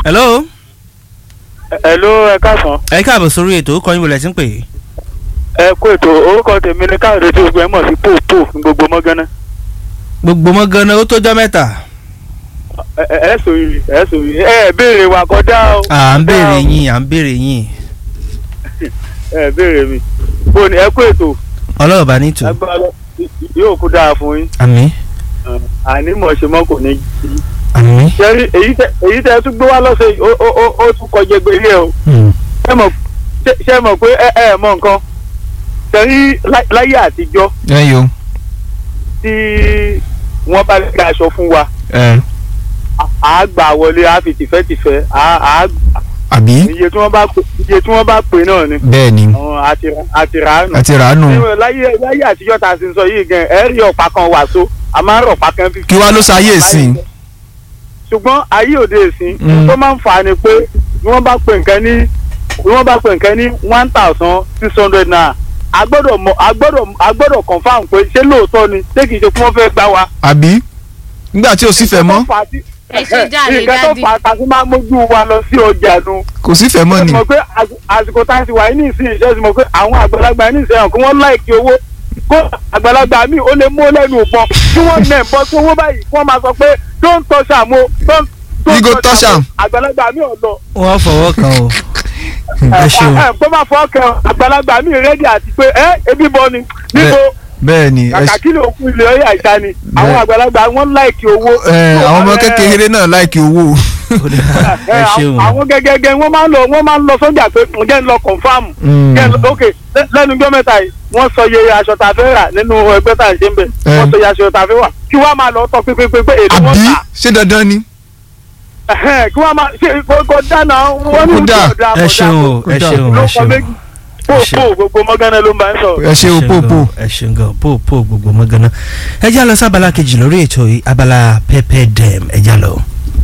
hello. Hello ẹ káàsán ẹ káàbọ̀ sórí ètò ó kọ́ yín wọlé tí ń pè é. ẹ kú ètò orúkọ tèmi ní káàdé tí gbogbo ẹ mọ̀ sí pòpò ní gbogbo mọ́gánná gbogbo mọ́ ganan ó tójọ́ mẹ́ta. ẹ ẹ ẹ sòrì ẹ sòrì ẹ ẹ béèrè wa kọjá o à ń béèrè yín à ń béèrè yín ẹ béèrè mi bó ni ẹ kú ètò ọlọ́run bá ní tù. agbára yóò kú dáa fún yín àmín àní mọ̀ ṣe mọ́ kò ní jí àmín. ṣẹ́rí èyí tẹ èyí tẹ tún gbé wá lọ́sẹ̀ yìí ó ó ó ó tún kọjá gbélé ẹ o ṣé mọ̀ ṣé- ṣé mọ̀ pé ẹ ẹ mọ̀ nǹkan ṣẹ́rí lá- láyé àtijọ́ ẹ yo tí wọ́n bá gbé aṣọ fún wa ẹ à á gbà wọlé á fi tìfẹ́tìfẹ́ à á àbí iye tí wọ́n bá pè iye tí wọ́n bá pè náà ni bẹ́ẹ̀ ni àwọn àti àti ràánù. àti ràánù Nínú láyé láyé àtijọ́ tá a ti ń sọ yìí gan ẹ rí ọ̀pá kan wàsó a máa ń rọ̀pá kan fífi. kí wá ló ṣayé ìsìn ṣùgbọ́n ayé òde ìsìn Mm. tó máa ń fà á ni pé bí wọ́n bá pè nǹkan ní bí wọ́n bá pè nǹkan ní one thousand six hundred naira a gbọ́dọ̀ mọ̀ a gbọ́dọ̀ a gbọ́dọ̀ confam pé ṣé lóòótọ́ ni ṣé kìí ṣe kí wọ́n fẹ́ gbá wa. àbí nígbà tí ò sífẹ̀ mọ́ Nǹkan tó fà á tí- Ẹ ṣe jàre, nǹkan tó Daddy. fà á tá a fi máa ń mójú wa lọ sí ọjà nu kò sífẹ̀ mọ́ ẹ ni mọ̀ pé àsì- àsìkò tá a ti wà ní ìsìn ìṣẹ́ ti mọ̀ pé àwọn àgbàlagbà ní ìsìn kí wọ́n láìkí owó kó àgbàlagbà mi ó lè mú lẹ́nu ìbọn kí wọ́n nẹ̀ ń bọ́ sí owó báyìí kí wọ́n máa sọ pé don't touch am o don't You go touch am. àgbàlagbà mi ò lọ. wọ́n fọwọ́ kan o. ẹ ṣeun ẹ kó má fọ́ kẹ àgbàlagbà mi rẹ́dí àti pé ẹ ebi bọ ni níbo bẹ́ẹ̀ ni ẹ kàkà kí ló kú ilé ọyà ìta ni àwọn àgbàlagbà wọn láìkí owó. ẹ, àwọn ọmọ Ẹ, kékeré náà láìkí owó Ó dáa, ẹ, ẹ ṣeun. àwọn gẹ́gẹ́gẹ́ wọ́n máa ń lọ wọ́n máa ń lọ sọ́jà pé ǹjẹ́ ń lọ confam Mm. Yes, ok lẹ- lẹ́nu ọjọ́ mẹ́ta yìí wọ́n sọ iye aṣọ tá a fẹ́ rà nínú ẹgbẹ́ tá a ṣe ń bẹ̀ Eh. wọ́n sọ iye aṣọ tá a fẹ́ wà kí wọ́n máa lọ tọ́ pépépé pé èdè wọ́n àbí tà ṣé dandan ni Ẹhẹ́n, kí wọ́n máa ṣe kó dáná wọ́n ní Kó dáa. kó dáa ẹ ṣeun o ẹ ṣeun ló ẹ kọ ṣeun. méjì pò Ẹ ṣeun. pò gbogbo mọ́gánná ló ń bá ń sọ. ẹ ṣe o pòpò ẹ ṣeun gan pò pò gbogbo mọ́ ganan. ẹ já lọ sí abala kejì lórí ètò yìí abala pẹpẹ dẹm ẹ já lọ.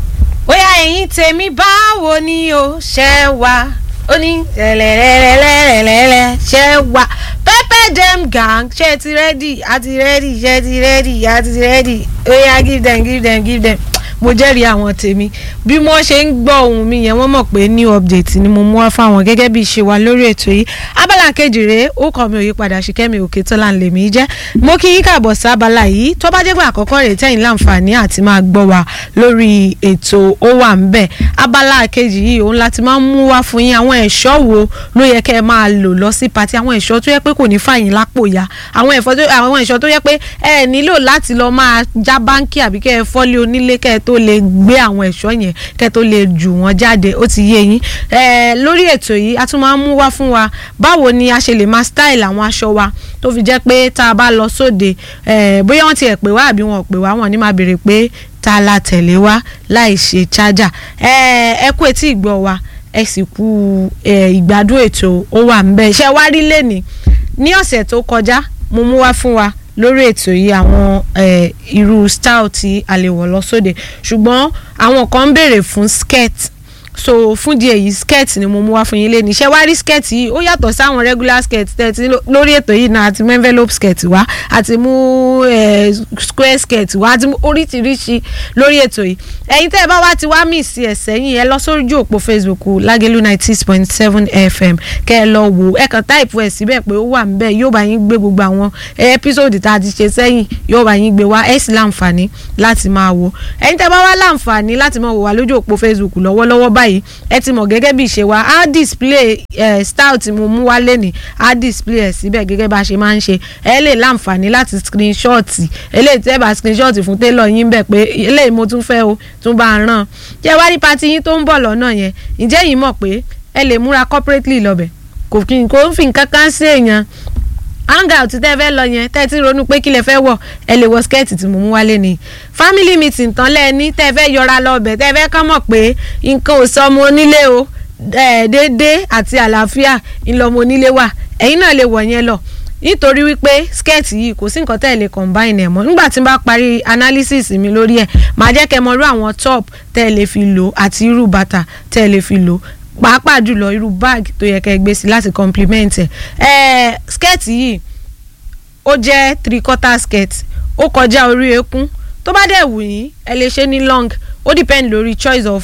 bóyá ẹ̀yin tèmi báwo ni o ṣe wá ó ní lẹ́lẹ́lẹ́lẹ́lẹ́lẹ́ ṣe wá pepper dem gang ṣe ti rẹ́dì àti rẹ́dì ṣe ti rẹ́dì àti rẹ́dì oya give them give them give them mo jẹ́rìí àwọn tèmi bí wọ́n ṣe ń gbọ́ ohùn mi yẹn wọ́n mọ̀ pé new update ni mo mú wá fáwọn gẹ́gẹ́ bí ìṣe wa lórí ètò yìí abala kejì rèé ó kọ́ mi ò yí padà ṣìkẹ́mi òkè tó là ń lè mí jẹ́ mo kí yín kàbọ̀ sí abala yìí tó bá jẹ́ pé àkọ́kọ́ rèé tẹ̀yìn láǹfààní àti máa gbọ́ wa lórí ètò ó wà ń bẹ̀ abala kejì yìí òun láti máa ń mú wá fún yín àwọn ẹ̀ṣọ́ wo ló yẹ kẹ́ ẹ máa lò lọ sí pati àwọn ẹ̀ṣọ́ tó yẹ pé kò ní fàyín lápò ya àwọn ẹ̀fọ́ tó àwọn ẹ̀ṣọ́ tó yẹ pé ẹ nílò láti lọ máa já báńkì àbí kẹ́ ẹ fọ́lé onílé kẹ́ ẹ tó lè gbé àwọn ẹ̀ṣọ́ yẹn kẹ́ ẹ tó lè jù wọ́n jáde ó ti yé yín ẹ lórí ètò yìí a tún máa ń mú wá fún wa báwo ni a ṣe lè máa style àwọn aṣọ wa tó fi jẹ́ pé tá a bá lọ sóde ẹ bóyá wọ́n tiẹ̀ pè wá àbí wọn ò pè wá wọn ní máa béèrè pé ta la tẹ̀lé wá láì ṣe chájà ẹ ẹ kú etí ìgbọ́ wa ẹ sì kú ẹ ìgbádùn ètò ó wà ń bẹ ṣe wá rí lẹ́ni ní ọ̀sẹ̀ tó kọjá mo mú wá fún wa lórí ètò yìí àwọn eh, irú style tí a lè wọ̀ lọ sóde ṣùgbọ́n àwọn kan ń béèrè fún skirt so fún díẹ̀ yìí skirt ni mo mú wá fún yín lé ní iṣẹ́ wá rí skirt yìí ó yàtọ̀ sáwọn regular skirt tẹ̀tí lórí ètò yìí náà àti mú envelope skirt wá àti mú eh, square skirt wá àti mú oríṣiríṣi lórí ètò yìí ẹ̀yin tẹ́ ẹ bá wá ti wá mí sí ẹ̀sẹ̀ yìí ẹ lọ sójú òpó facebook lágẹ̀lú ninety six point seven fm kẹ́ ẹ lọ wò ẹ kàn táìpù ẹ̀ síbẹ̀ pé ó wà ń bẹ̀ yóò bá yín gbé gbogbo àwọn ẹ́písòdì tá a ti ṣe sẹ́yìn yóò bá yín gbé wá ẹ̀ sì láǹfààní láti máa wò ẹ̀yin tẹ́ bá wá láǹfààní láti máa wò wá lójú òpó facebook lọ́wọ́lọ́wọ́ báyìí ẹ ti mọ̀ gẹ́gẹ́ bí ìṣe wa á display eh, style tí mo mú wá lẹ́nìí á display ẹ̀ síbẹ̀ gẹ́gẹ́ bá a ṣe máa ń ṣe ẹ lè láǹfààní láti screenshot eléyìí tẹ́ bá screenshot fún tailor yín bẹ̀ pé eléyìí mo tún fẹ́ o tún bá a ràn jẹ́ wá rí pati yín tó ń bọ̀ lọ́nà yẹn ǹjẹ́ yìí mọ̀ pé ẹ lè múra corporately lọ́bẹ̀ kò kí n kò ń fi nǹkan kan sí èèyàn hangout tẹ́ fẹ́ lọ yẹn tẹ́ ti ronú pé kí lẹ fẹ́ wọ̀ ẹ lè wọ skẹ́ẹ̀tì tí mo mú wálé ni family meeting tán lẹ́ni tẹ́ fẹ́ yọra lọ́bẹ̀ tẹ́ fẹ́ kàn mọ̀ pé nǹkan ò sọ ọmọ onílé o déédéé àti àlàáfíà ńlọmọ onílé wà ẹ̀yin náà lè wọ̀ yẹn lọ nítorí wípé skẹ́ẹ̀tì yìí kò sí nǹkan tẹ́ ẹ lè combine ẹ̀ mọ́ nígbà tí n bá parí analysis mi lórí ẹ̀ màá jẹ́ kẹ́ mọ irú àwọn top tẹ́ ẹ lè fi lò àti irú bàtà tẹ́ ẹ lè fi lò pàápàá jùlọ irú bag tó yẹ kẹ́ ẹ gbé sí láti compliment ẹ̀ ẹ̀ skẹ́ẹ̀tì yìí ó jẹ́ three quarter skirt ó kọjá orí eékún tó bá dẹ̀ wù yín ẹ lè ṣe ní long ó depend lórí choice of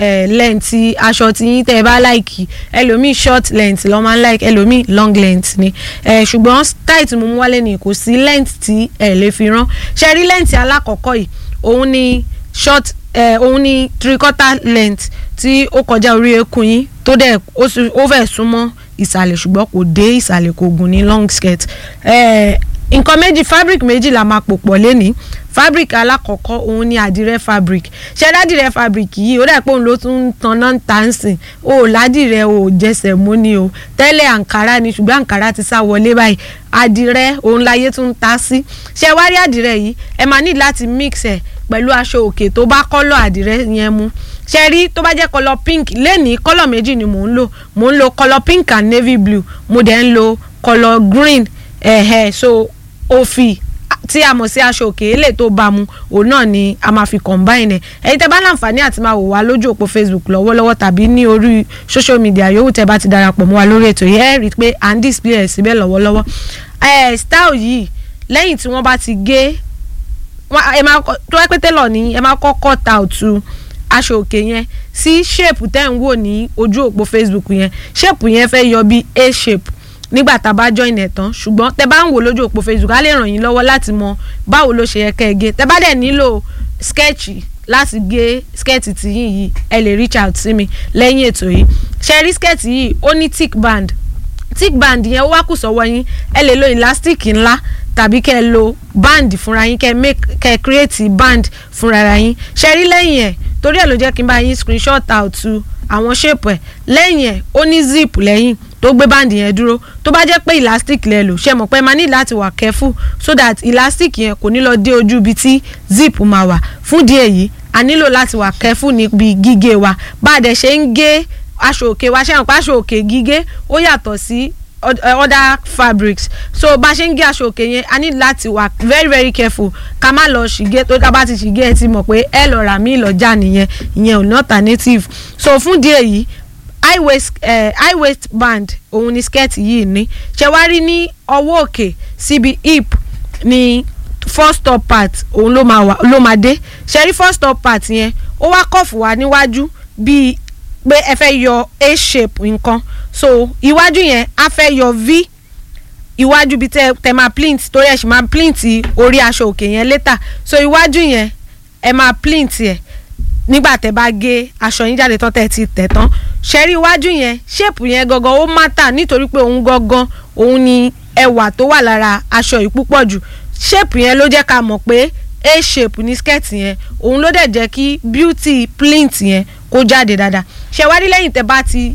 eh, length aṣọ tí yín tẹ́ ẹ bá like ẹlòmíì short length lọ́ máa ń like ẹlòmíì long length ni eh, ṣùgbọ́n style tí mo mú wálé ni kò sí length tí ẹ lè fi rán ṣe rí length alákọ̀ọ́kọ́ yìí òun ni short eh, òun ni three quarter length tí ó kọjá orí eékún yín tó dẹ̀ ó sì- ó fẹ́ súnmọ́ ìsàlẹ̀ ṣùgbọ́n kò dé ìsàlẹ̀ kò gùn ní long skirt eh, nǹkan méjì fabric méjì la máa pò pọ̀ lénìí fabric alákọ̀ọ́kọ́ òun ni àdìrẹ fabric ṣé ládìrẹ fabric yìí ó dà pé òun ló tún ń tanná ń ta ń sìn o ò ládìrẹ o ò jẹsẹ̀ mú ni o tẹ́lẹ̀ àǹkárá ni ṣùgbọ́n àǹkárá ti sá wọlé báyìí àdìrẹ òun láyé tún ń ta sí ṣé wá rí àdìrẹ yìí ẹ máa ní láti mix ẹ̀ pẹ̀lú aṣọ òkè tó bá kọ́lọ̀ àdìrẹ yẹn mu ṣe rí tó bá jẹ́ kọ́lọ̀ pink lẹ́nìí kọ́lọ̀ méjì ni mò ń lò mò ń lo kọ́lọ̀ pink and navy blue mo dẹ̀ ń lo kọ́lọ̀ green ẹ̀hẹ̀ so òfì tí a mọ̀ sí aṣọ òkè èlé tó bá mu òun náà ni a máa fi combine ẹ̀ ẹ̀yin tẹ́ bá láǹfààní àti máa wò wá lójú òpó facebook lọ́wọ́lọ́wọ́ tàbí ní orí social media yòówù tẹ́ bá ti darapọ̀ mọ́ wa lórí ètò yìí ẹ̀ rí i pé à ń display ẹ̀ síbẹ̀ lọ́wọ́lọ́wọ́ ẹ̀ style yìí lẹ́yìn tí wọ́n bá ti gé wọ́n- ẹ máa kọ́- tó wá pé tẹ́lọ̀ ní ẹ máa kọ́ cut out aṣọ òkè yẹn sí shape tẹ́ ń wò ní ojú òpó facebook yẹn shape yẹn fẹ́ yọ bí a shape nígbà tá a bá join ẹ̀ tán ṣùgbọ́n tẹ bá ń wò lójú òpó facebook á lè ràn yín lọ́wọ́ láti mọ báwo ló ṣe yẹ kẹ́ ẹ gé tẹ bá dẹ̀ nílò sketch láti gé sketch tìyín yìí ẹ lè reach out sí mi lẹ́yìn ètò yìí ṣe rí sketch yìí ó ní thick band thick band yẹn ó wá kù sọ́wọ́ yín ẹ lè lo elastic ńlá tàbí kẹ́ ẹ lo band fúnra yín kẹ́ ẹ make kẹ́ ẹ create band fúnra yín ṣe rí lẹ́yìn ẹ̀ torí ẹ̀ ló jẹ́ kí n bá yín screenshot out àwọn shape ẹ̀ lẹ́yìn ẹ̀ ó ní zip lẹ́yìn tó gbé band yẹn dúró tó bá jẹ́ pé elastic lẹ lò ṣe mọ̀ pé ẹ máa ní láti wà careful so that elastic yẹn kò ní lọ dé ojú ibi tí zip máa wà fún díẹ̀ yìí a nílò láti wà careful níbi gígé wa bá a dẹ̀ ṣe ń gé aṣọ òkè wa ṣe hàn pé aṣọ òkè gígé ó yàtọ̀ sí od- eh, other fabrics so bá a ṣe ń gé aṣọ òkè yẹn a ní láti wà very very careful ká má lọ ṣìgé tó ká bá ti ṣìgé ẹ ti mọ̀ pé ẹ lọ rà mí lọ́jà nìyẹn ìyẹn ò ní alternative so fún díẹ̀ yìí high waist eh, high waist band òun ni skirt yìí ní ṣe wá rí ní ọwọ́ òkè síbi hip ní first top part òun ló máa wà ló máa dé ṣe rí first top part yẹn ó wá kọ̀fù wá níwájú bíi pé ẹ fẹ́ yọ a shape nǹkan so iwájú yẹn á fẹ́ yọ v iwájú bíi tẹ tẹ máa plint torí ẹ sì máa plint orí aṣọ òkè yẹn later so iwájú yẹn ẹ máa plint ẹ nígbà tẹ bá gé aṣọ yín jáde tán tẹ ti tẹ tán ṣẹ́rí iwájú yẹn ṣéèpù yẹn gangan ó mátà nítorí pé òun gangan òun ni ẹwà tó wà lára aṣọ yìí púpọ̀ jù ṣéèpù yẹn ló jẹ́ ká mọ̀ pé a shape ní skirt yẹn òun ló dẹ̀ jẹ́ kí beauty plint yẹn kó jáde dáadáa ṣẹ̀wárí lẹ́yìn tẹ bá ti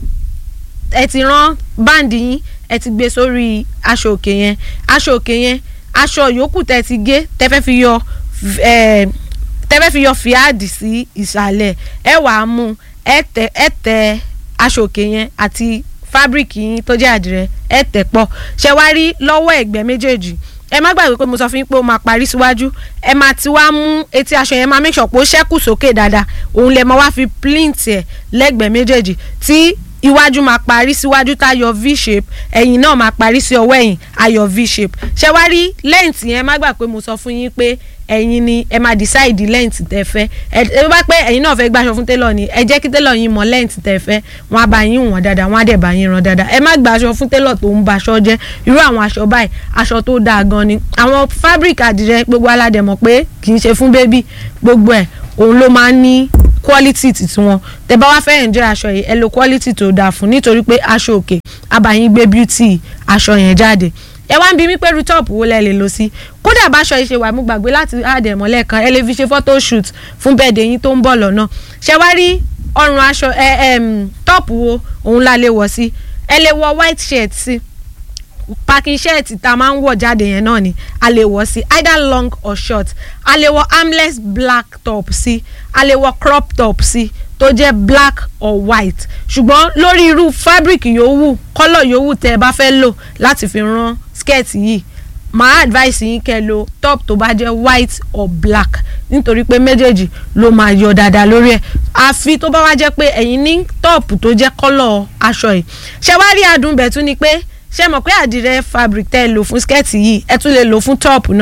ẹ ti rán báǹdì yín ẹ ti gbé sórí aṣọ òkè yẹn aṣọ òkè yẹn aṣọ yòókù tẹ ti gé tẹ fẹ́ fi yọ ẹ tẹ fẹ́ fi yọ fìádì sí ìsàlẹ̀ ẹ wàá mú ẹ tẹ ẹ tẹ aṣọ òkè yẹn àti fábíríkì yín tó jẹ́ àdìrẹ ẹ tẹ̀ pọ̀ ṣẹ wá rí lọ́wọ́ ẹ̀gbẹ́ méjèèjì ẹ má gbàgbé pé mo sọ fún yín pé ó máa parí síwájú ẹ máa ti wá mú etí aṣọ yẹn máa make sure pé ó ṣẹ́kù sókè dáadáa òun lè máa wá fi plint ẹ̀ lẹ́gbẹ̀ẹ́ méjèèjì tí iwájú máa parí síwájú tá a yọ v shape ẹ̀yìn náà máa parí sí ọwọ́ ẹ̀yìn a yọ v shape ṣé wá rí length yẹn má gbà pé mo sọ fún yín pé ẹ̀yin ni ẹ máa decide length tẹ́ fẹ́ ẹ ẹ bá pẹ́ ẹ̀yin náà fẹ́ gbàṣọ fún tailor ni ẹ jẹ́ kí tailor yín mọ length tẹ́ fẹ́ wọ́n á bá yín wọ̀n dáadáa wọ́n á dẹ̀ bá yín rán dáadáa ẹ má gbàṣọ fún tailor tó ń baṣọ jẹ́ irú àwọn aṣọ báyìí aṣọ tó dáa gan ni àwọn fabric àdìrẹ gbogbo aládẹ̀mọ̀ pé kì í ṣe fún baby gbogbo ẹ̀ òun ló máa ń ní quality titi wọn tẹ́ bá wá fẹ́ enjoy aṣọ yìí ẹ lo quality tó dáa fún nítorí pé aṣọ òkè abayín gbé beauty aṣọ yẹn jáde ẹ wá ń bi mí pé rutop wo lẹ lè lò sí kódà báṣọ yìí ṣe wà mú gbàgbé láti àdẹ̀mọ́lẹ̀ kan ẹ lè fi ṣe photo shoot fún bẹ́ẹ̀dẹ̀ yín tó ń bọ̀ lọ́nà ṣe wá rí ọrùn aṣọ ẹ ẹm top wo òun la lè wọ̀ sí ẹ lè wọ white shirt sí packing shirt tá a máa ń wọ̀ jáde yẹn náà ni a lè wọ̀ sí either long or short a lè wọ armless black top sí a lè wọ crop top sí tó jẹ́ black or white ṣùgbọ́n lórí irú fabric yòówù kọ́lọ̀ yòówù tẹ́ ẹ bá fẹ́ lò láti fi rán skirt yìí màá advice yín kẹ́ lo top tó bá jẹ́ white or black nítorí pé méjèèjì ló máa yọ dáadáa lórí ẹ̀ àfi tó bá wá jẹ́ pé ẹ̀yin ní top tó jẹ́ kọ́lọ̀ aṣọ yìí ṣé wá rí adùn bẹ̀ tún ni pé ṣé mọ̀ pé àdìrẹ fabric tẹ́ ẹ lò fún skirt yìí ẹ tún lè lò fún top náà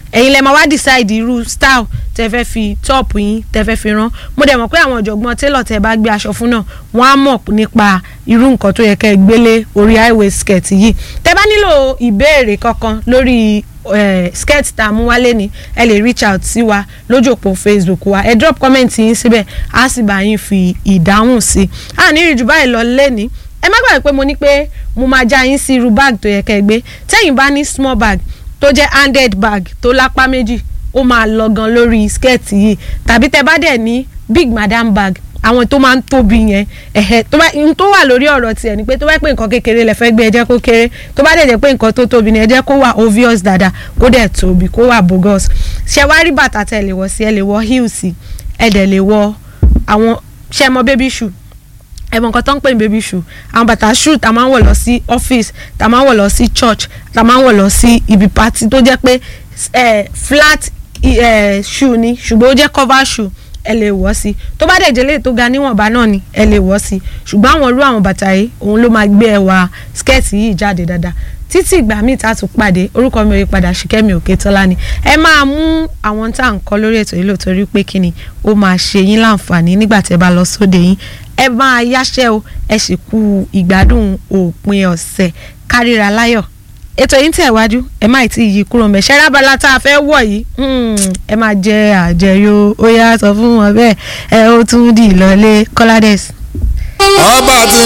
ẹ̀yin lẹ máa wá decide irú style tẹ fẹ́ fi top yín tẹ fẹ́ fi rán mo dẹ̀ mọ̀ pé àwọn ọ̀jọ̀gbọ́n tailor tẹ bá gbé aṣọ fún náà wọ́n á mọ̀ nípa irú nǹkan tó yẹ kẹ́ ẹ gbélé orí high waist skirt yìí tẹ bá nílò ìbéèrè kankan lórí eh, skirt tá a mú wálé ni ẹ lè reach out sí wa lójú òpó facebook wa ẹ drop comment yín síbẹ̀ á sì bá yín fi ìdáhùn sí i a ní ìrìjù báyìí lọ lẹ́ni ẹ má gbàgbé pé mo ní pé mo máa já yín sí irú bag tó yẹ kẹ́ ẹ gbé tẹ́yìn bá ní small bag tó jẹ́ handed bag tó lápá méjì ó máa lọ gan lórí skirt yìí tàbí tẹ bá dẹ̀ ní big madam bag àwọn tó máa ń tóbi yẹn ẹ̀hẹ́ tó bá n tó wà lórí ọ̀rọ̀ tiẹ̀ ni pé tó bá pé nǹkan kékeré lẹ fẹ́ gbé ẹ jẹ́ kó kéré tó bá dẹ̀ jẹ́ pé nǹkan tó tóbi ni ẹ jẹ́ kó wà obvious dáadáa kó dẹ̀ tóbi kó wà bogus ṣe wá rí bàtà tẹ̀ lè wọ̀ sí ẹ lè wọ̀ heels ẹ dẹ̀ lè wọ̀ àwọn ṣe mọ baby shoe ẹ mọ nǹkan tó ń pè ní baby shoe àwọn bàtà shoe tá a máa ń wọ̀ lọ sí office tá a máa ń wọ̀ lọ sí church tá a máa ń wọ̀ lọ sí ibi party tó jẹ́ pé eh, flat eh, shoe ni ṣùgbọ́n ó jẹ́ cover shoe ẹ lè wọ̀ sí tó bá dẹ̀ jẹ́lé tó ga níwọ̀nba náà ni ẹ lè wọ̀ sí ṣùgbọ́n àwọn irú àwọn bàtà yìí òun ló máa gbé ẹwà skẹ́ẹ̀tì yìí jáde dáadáa títí ìgbà míì tá a tún pàdé orúkọ mi ò yí padà ṣìkẹ́mi òkè tọ́lá ni ẹ máa mú àwọn tá à ń kọ́ lórí ètò yìí lóòótọ́ rí pé kíni ó máa ṣe yín láǹfààní nígbà tẹ́ bá lọ sóde yín ẹ máa yáṣẹ́ o ẹ sì kú ìgbádùn òpin ọ̀sẹ̀ kárìíra láyọ̀ ètò yìí ń tẹ̀wájú ẹ má tí ì yí kúrò mẹ́ ṣẹ́rábàlá tá a fẹ́ wọ̀ yìí ẹ máa jẹ àjẹyó ó yá sọ fún wọn bẹ́ẹ̀ ẹ ó tún dì lọ́lé kọ́ládẹ́sì. ọba tí